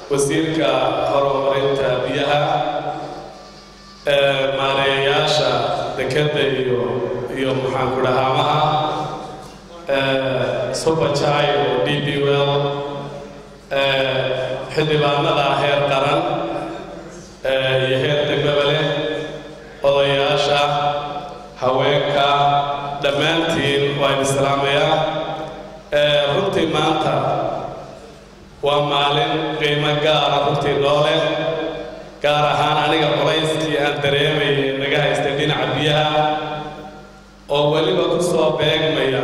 wasiirka horumarinta biyaha maareeyayaasha dekeda iyo iyo maxaan ku dhahaamaha subajay oo d b well xildhibaanada heer qaran iyo heer degmaba leh odayaasha haweenka dhammaantiin waa idin salaamayaa runtii maanta waa maalin qiimo gaara runtii noo leh gaar ahaan aniga qolayskii aan dareemayay naga haystay dhinaca biyaha oo weliba ku soo beegmaya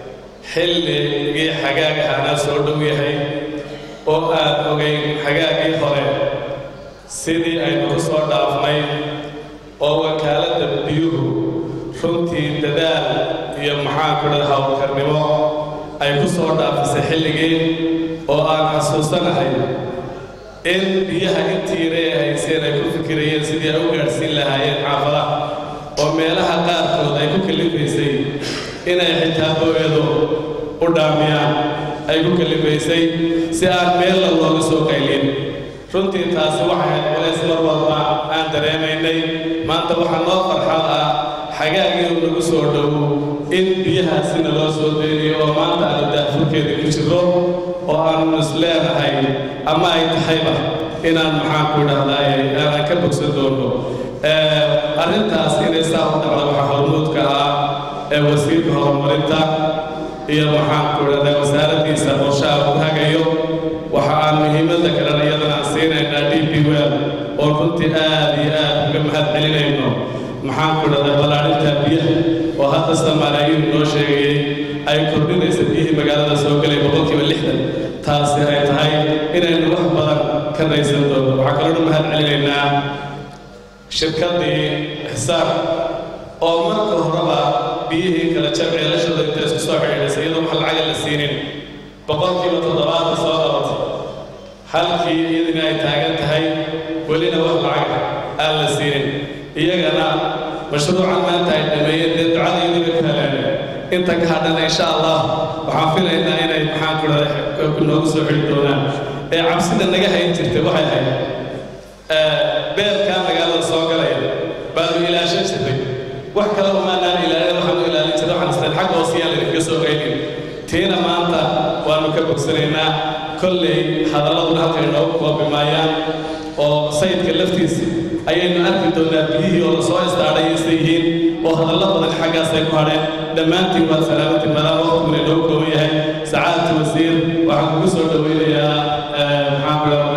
xilligii xagaagahaana soo dhow yahay oo aad ogayn xagaagii hore sidii aynu ku soo dhaafnay oo wakaaladda biyuhu runtii dadaal iyo maxaanku dhada howlkarnimo ay ku soo dhaafisay xilligii oo aan xasuusanahay in biyaha intiire hayseen ay ku fikirayeen sidii ay u gaadhsiin lahaayeen xaafadaha oo meelaha qaarkood ay ku kalifaysay inay xitaa booyadu u dhaamiyaan ay ku kalifaysay si aan meella looga soo qaylin runtii taasi waxay ahayd culays mar walba aan dareemaynay maanta waxaa noo farxad ah xagaagii uu nagu soo dhowo in biyahaasina loo soo deynayo oo maanta aanu daafurkeeda ku jirro oo aanu is leenahay ama ay tahayba inaan maxaanku idhahdaay aanan ka bogsan doono arrintaas inay saa u dhacdo waxaa hormuudka ah ee wasiirka horumarinta iyo maxaanku idhahdaa wasaaraddiisa qorshaha ku hagayo waxa aan muhiimadda kalena iyadana aan siinaynaa d p well oo runtii aad iyo aad uga mahad celinayno maxaanku idhahdaa ballaadhinta biyaha oo hadda samaalaayuhu noo sheegayay ay kordhinaysa biyihii magaalada soo gelay boqolkiiba lixdan taasi ay tahay inaynu wax badan ka raysan doono waxaa kaloona mahad celinaynaa shirkaddii xisaab oo marka horeba biyihii kala jamceelashooda inta isku soo xidhiidhaysa iyadoo wax lacaga la siinin boqolkiiba toddobaadka soo qabatay halkii iyadina ay taagan tahay welina wax lacaga aan la siinin iyagana mashruucan maanta ay dhameeyeen dee ducadaydii bay ka heleen inta ka hadhana insha allah waxaan filaynaa inay maxaan ku dhahay noogu soo xidhi doonaan ee cabsida naga hayn jirtay waxay ahayd beerkaa magaalada soo galaya baanu ilaashan jirnay wax kale umaanaan ilaalin waxaanu ilaalin jirnay waxaan isleen xag hoosiyaan laydinkaga soo qaylin tiina maanta waanu ka bogsanaynaa kolley hadalladuna halka inoogu koobi maayaan oo sayidka laftiisa ayaynu arki doonaa biyihii oo lasoo istaadhay isla yihiin oo hadallo badan xaggaasay ku hadheen dhammaantiin waa salaamatiin maadaama waqtiguna inoogu kooban yahay sacaadta wasiir waxaan kugu soo dhoweynayaa maxaan ku